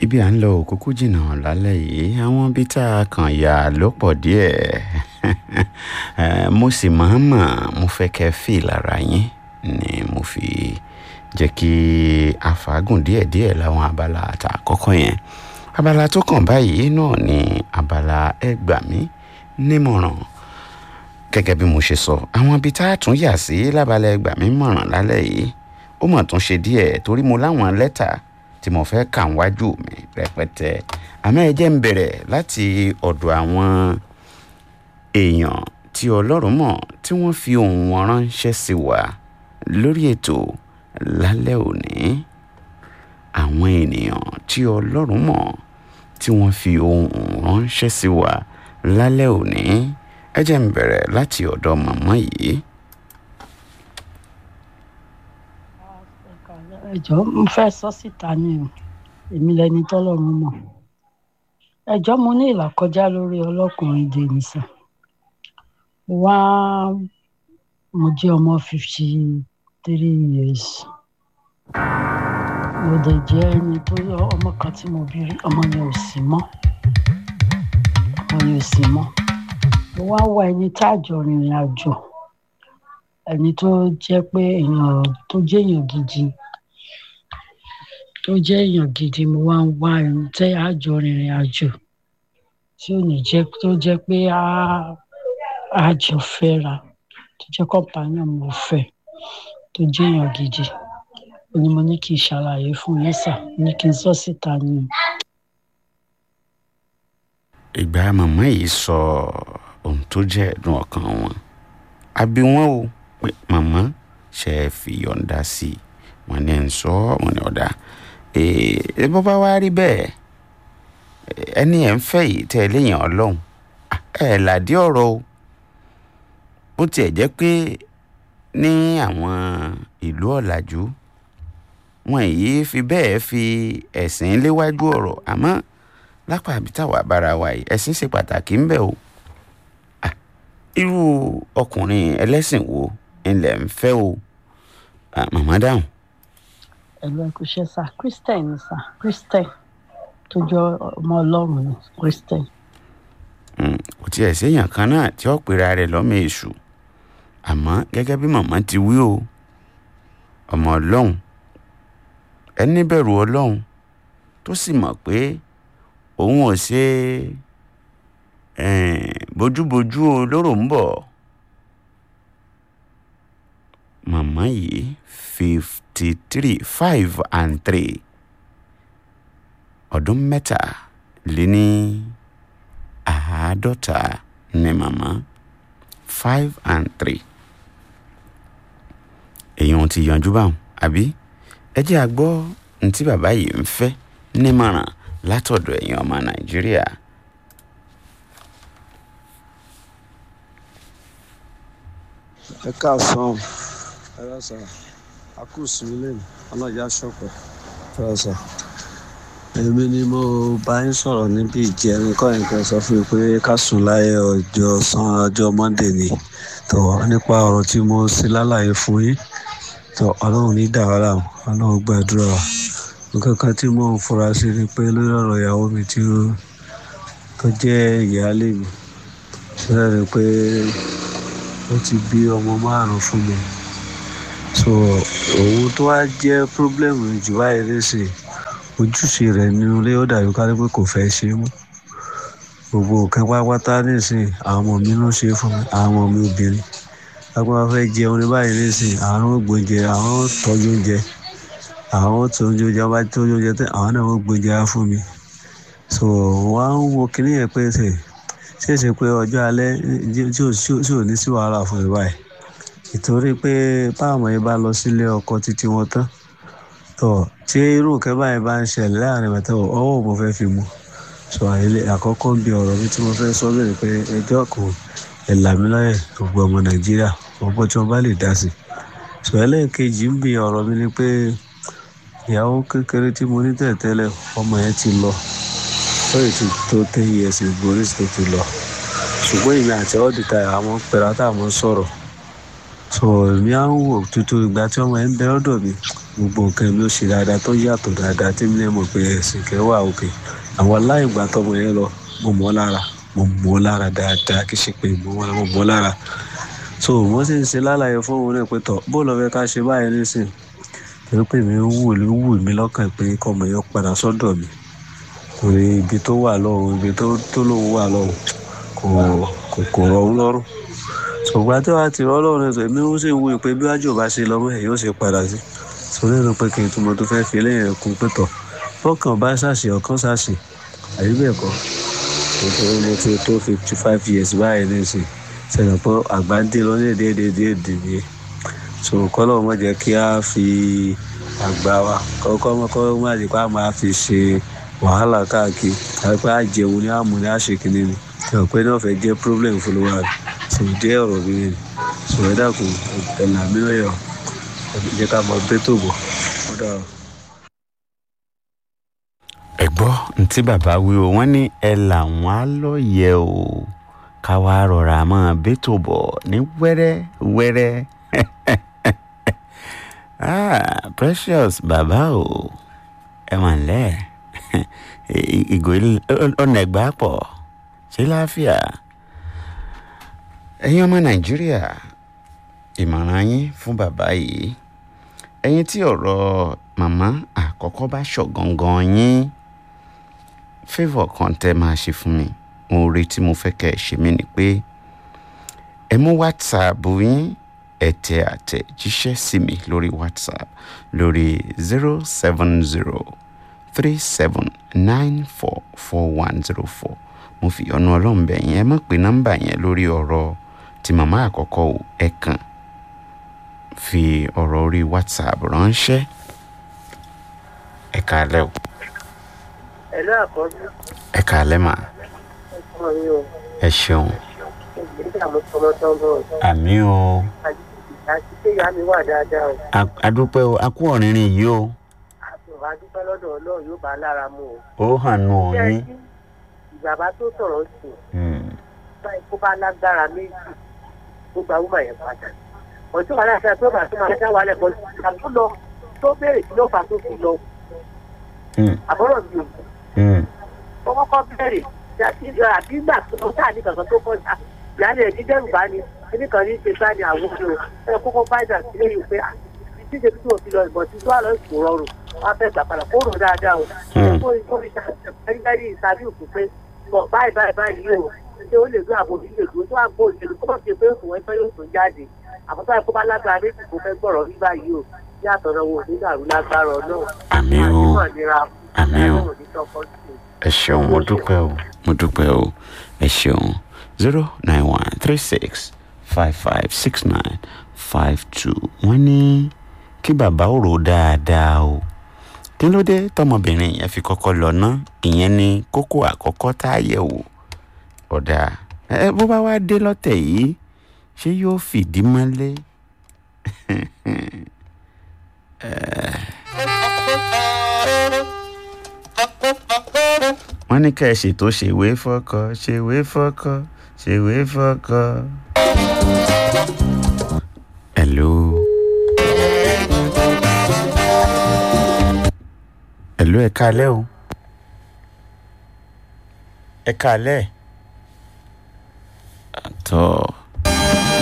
ibi à ń lọ òkúkú jìnnà lálẹ́ yìí àwọn ibi tá a kàn yà ló pọ̀ díẹ̀ Eh, mo sì máa ń mọ̀ mo fẹ́ kẹ́ fi lára yín ni mo fi jẹ́ kí a fàágùn díẹ̀díẹ̀ láwọn abala àtàkọ́kọ́ yẹn abala tó kàn báyìí náà ni abala ẹ gbà mí nímọ̀ràn gẹ́gẹ́ bí mo ṣe sọ àwọn ibi tá a tún yà sí lábalẹ̀ ẹ gbà mí mọ̀ràn lálẹ́ yìí ó mọ̀ tún ṣe díẹ̀ torí mo láwọn lẹ́tà tí mo fẹ́ kà wájú mi rẹpẹtẹ àmọ́ ẹ jẹ́ ń bẹ̀rẹ̀ láti ọ̀dọ̀ àwọn èèyàn tí ọlọ́run mọ̀ tí wọ́n fi ohùn wọn ránṣẹ́ sí wa lórí ètò lálẹ́ òní àwọn ènìyàn tí ọlọ́run mọ̀ tí wọ́n fi ohùn ránṣẹ́ sí wa lálẹ́ òní ẹ jẹ́ ń bẹ̀rẹ̀ láti ọ̀dọ̀ màmá yìí. ẹjọ́ mo fẹ́ sọ síta ni o èmi lẹni tọ́lọ́run mọ̀ ẹjọ́ mo ní ìlàkọjá lórí ọlọ́kùnrin dènìsà wá mo jẹ́ ọmọ fifty three years mo dẹ̀ jẹ́ ẹni tó ọmọ kan tí mo bí rí ọmọ yẹn ò sí mọ́ ọmọ yẹn ò sí mọ́ mo wá wá ẹni tá a jọ rìnrìn àjò ẹni tó jẹ́ pé èèyàn tó jẹ́ èèyàn gidi tó jẹ́ èèyàn gidi mo wá ń wá ẹni tẹ́ a jọ rìnrìn àjò tí ò ní jẹ́ tó jẹ́ pé a a jọ fẹ́ra tó jẹ́ kọ́mpánìọ̀ mo fẹ́ tó jẹ́ èèyàn gidi ó ní mo ní kí n ṣàlàyé fún yín sà ní kí n sọ síta ni o. ìgbà màmá yìí sọ ohun tó jẹ́ ẹ̀dùn ọkàn wọn àbí wọn o pé màmá ṣe é fi yọ̀ǹda sí i wọn ní ń sọ wọn ní ọ̀dà ẹ bó bá wá rí bẹ́ẹ̀ ẹni ẹ̀ ń fẹ́ yìí tẹ́ ẹ léèyàn ọlọ́run ẹ làdí ọ̀rọ̀ o bó tiẹ̀ jẹ́ pé ní àwọn ìlú ọ̀làjú wọn èyí fi bẹ́ẹ̀ fi ẹ̀sìn léwájú ọ̀rọ̀ àmọ́ lápá àbí táwa bára wa yìí ẹ̀sìn ṣe pàtàkì ńbẹ o irú ọkùnrin ẹlẹ́sìn wo ńlẹ̀ ń fẹ́ o màmá dáhùn. ẹ̀lú ẹ̀kúṣẹ́ sà christian ni sà christian tó jọ ọmọ ọlọ́run ni christian. kò tiẹ̀ séèyàn kan náà tí ó pera rẹ̀ lọ́mọ èṣù àmọ́ gẹ́gẹ́ bí màmá ti wí o ọmọ ọlọ́run ẹni bẹ̀rù ọlọ́run tó sì mọ̀ pé òun ò ṣe bójúbójú olóró ń bọ̀ màmá yìí fifty three five and three ọdún mẹ́ta lé ní àádọ́ta ní màmá five and three èèyàn ti yanjú báwọn àbí ẹ jẹ́ a gbọ́ ní tí bàbá yìí ń fẹ́ nímọ̀ràn látọ̀dọ̀ ẹ̀yin ọmọ nàìjíríà. ẹ káàsán ẹ rásà àkóso ilé mi ọlọ́jà ṣọ̀pẹ̀ ẹ rásà èmi ni mo bá yín sọ̀rọ̀ níbi ìjẹrin kọ́ nǹkan sọ fún mi pé ká sùn láyé ọjọ́ san ọjọ́ monday ni tó nípa ọ̀rọ̀ tí mo ṣe lálàyé fún yín tó ọlọ́run ní dàwárà ọlọ́run gbàdúrà wa nǹkan kan tí mò ń fura sí ni pé lórí ọ̀rọ̀ ìyàwó mi tí ó tó jẹ́ ìyáálé mi ṣẹlẹ̀ ni pé ó ti bí ọmọ márùn-ún fún mi so òun tó wá jẹ́ pírọ́blẹ́mù jù báyìí lẹ́sìn ojúṣe rẹ̀ nínú ilé ó dàbí ká pé kò fẹ́ ṣe é mọ́ gbogbo nǹkan pátápátá nísìnyí àwọn ọmọ mi ló ṣe é fún mi àwọn ọmọ mi obìnrin lápá fẹ́ jẹun ní báyìí nísìnyí àwọn ògbóúnjẹ àwọn tọ́jú oúnjẹ àwọn tó ń jẹun bá tó oúnjẹ tẹ àwọn náà wọ́n gbóúnjẹ á fún mi so wọ́n á ń wo kinní yẹn pé ṣe ṣèṣe pé ọjọ́ alẹ́ tí ò ní sí wàhálà fún mi báyìí ìtorí pé báwọn yẹn bá lọ sílé ọkọ títí wọn tán tó tí irú nǹkan báyìí bá ń ṣẹlẹ̀ láàrin mẹ́ta ọwọ́ mo fẹ́ fi mu sọ àyẹlẹ àkọ́kọ́ ń bi ọ̀rọ̀ mi tí mo fẹ́ sọ bẹ́ẹ̀ pé ẹjọ́ kò ẹ̀là mi lọ́yẹ̀ gbogbo ọmọ nàìjíríà ọgbọ́n tí wọ́n bá lè dá sí sọ ẹlẹ́ẹ̀kejì ń bi ọ̀rọ̀ mi ni pé ìyàwó kékeré tí mo ní tẹ̀tẹ́lẹ̀ ọmọ yẹn ti lọ lóye ti tó ten years ago ní tó ti lọ ṣùgbọ́n èmi àti ọ́dìtà àwọn pẹ̀lú àtàwọn sọ̀rọ̀ so èmi á ń wò tuntun ìgbà tí ọmọ yẹn ń bẹ lọ́dọ̀ mi gbogbo nǹkan mi ó ṣe dáadáa tó yàtọ̀ dáadáa tí mi lè mọ̀ pé ẹ̀sìn kẹ́ wà òkè àwọn aláìgbà tọmọ yẹn lọ mo mọ̀ ọ́ lára mo mọ̀ ọ́ lára dáadáa kì í ṣe pé mo mọ̀ mo mọ̀ ọ́ lára so wọ́n sì ń ṣe lálàyé fún òun náà pé tọ̀ bó lọ fẹ́ ká ṣe báyìí nísìn torí pé mi ń wù ló wù mí lọ́kàn pé kọ́mọ yẹn padà sọ́dọ̀ mi torí ibi tó wà lọ́hùn ibi tó tó lóun wà lọ́hùn kò kò kò rọ̀ ọ́n lọ́rùn ṣùgbọ́n tí wàá ti rọ́ lọ́rùn ẹ̀sọ́ èmi ó sì ń wù pé bí wájú ò bá ṣe lọ́mọ ẹ̀ yóò ṣe padà sí sórí ẹ̀rọ pé kí n túmọ̀ tó fẹ́ fi lẹ́yìn ẹ̀kún pé tọ̀ fọ́kàn bá ṣàṣì ọ̀kan ṣàṣì àbí bẹ́ẹ̀ kọ́ nítorí mo ti tó fifty five years báyìí nísìnyí sẹ́yìn pé àgbà ń dé lọ́lẹ̀ déédéé ni so kọ́lọ́ mọ̀ jẹ́ kí a fi àgbà wa kọ́kọ́ kọ́ má jẹ́ pé a máa fi ṣe wàhálà káàkiri àti pé a jẹun ní àmú ní àṣekínní ni sọ pé náà fẹ́ jẹ́ problem fún wa rẹ̀ so dé ọ̀rọ̀ mi ni so ẹ dàkún ẹ̀là mi lọ́yọ̀ jẹ́ ká mọ bẹ́tò bọ̀ ó dára. ẹ gbọ́ ntí bàbá wí o wọ́n ní ẹ làwọn á lọ́yẹ̀ o ká wá rọra máa bẹ́tò bọ̀ ní wẹ́rẹ́ wẹ́rẹ́ ah precious bàbá o ẹ mà ńlẹ́ ìgò ọ̀nà ẹ̀gbá pọ̀ ṣé láàfíà ẹ̀yin ọmọ nàìjíríà ìmọ̀ràn yín fún bàbá yìí ẹ̀yin tí ọ̀rọ̀ màmá àkọ́kọ́ bá ṣọ̀gangan yín favour kan tẹ́ máa ṣe fún mi mo retí mo fẹ́ kẹ́ ẹ ṣe mí ni pé ẹ mú whatsapp yín ẹ tẹ àtẹ̀jíṣẹ́ sí mi lórí whatsapp lórí zero seven zero three seven nine four four one zero four mo fi ọ̀nà ọlọ́run bẹ̀ yẹn ẹ má pe nọ́mbà yẹn lórí ọ̀rọ̀ tí màmá àkọ́kọ́ ò ẹ kàn fi ọ̀rọ̀ orí whatsapp ránṣẹ́ ẹ kàálẹ́ o ẹ̀lú àkọ́bí ẹ kàálẹ́ mà ọmọ mi ò ẹ ṣeun nígbà mo tọmọ tọmọ àmì o àti pé ìyá mi wà dáadáa o A- adúpẹ́ o a kú ọ̀rìnrìn yìí o àtùwà dúpẹ́ lọ́dọ̀ ọlọ́run yóò bá a lára mu o. ó hàn nù Ṣé ẹ yín rí ìbàbá tó sọ̀rọ̀ sí i Hmm. báyìí kó bá lágbára méjì tó gba wúmà yẹn padà ọjọ́ wàhálà àti àti ọba tó máa dá wàhálà ẹ̀kọ́ ìgbà tó lọ tó béèrè kí ló fà tó fi lọ Hmm. àbọ̀rọ̀ mi ò Hmm. ó kọ́kọ́ bẹ̀rẹ̀ àti àbí ìgbà tó lọ sáà ní kankan tó kọjá ìyáálé ẹ̀ dídẹ́rù bá ní kíní kan ní ṣe sáà ní àwọn ọdún ẹ kọ́kọ́ bá ìgbà sílé yìí pé àti ṣe tí mo fi lọ ìbọn tí tó wà lọ ìkó rọrùn wọn á fẹ́ gbà padà kó rò dáadáa o Hmm. kó kó fi ṣàtẹ̀lẹ́rí ìsàbí òkú pé bọ̀ báyìí báyìí báyìí o ṣé ó lè gbé àbò òbí lè dúró tó àgbo òṣèlú kó má fi pé òun ẹgbẹ́ yóò tún jáde àbúrò àìkú bá lágbára méjì kó fẹ́ gbọ̀rọ̀ rí báyìí o bí àtọ̀nà wo ní dàrú lágbára ọlọ́run àmì o àdúrà nira àmì o ọlọ́run ní tọkọ sí i. ẹ ṣeun mo dúpẹ́ o mo dúpẹ́ o ẹ ṣeun zero nine one three six five five six nine five two wọ́n ní kí bàbá ò rò dáadáa o kí ló dé tọmọbìnrin yẹn fi kọ́kọ́ lọ ná ìyẹn ni kókó àkọ́kọ́ tá a yẹ̀ wò ọ̀dà ẹ bó bá wá dé lọ́tẹ̀ yìí ṣé yóò fìdí mọ́lé wọ́n ní ká ẹ ṣètò ṣèwé fọ́kọ ṣèwé fọ́kọ ṣèwé fọ́kọ. hello. hello ẹ káalẹ́ o. ẹ káalẹ́. àtọ́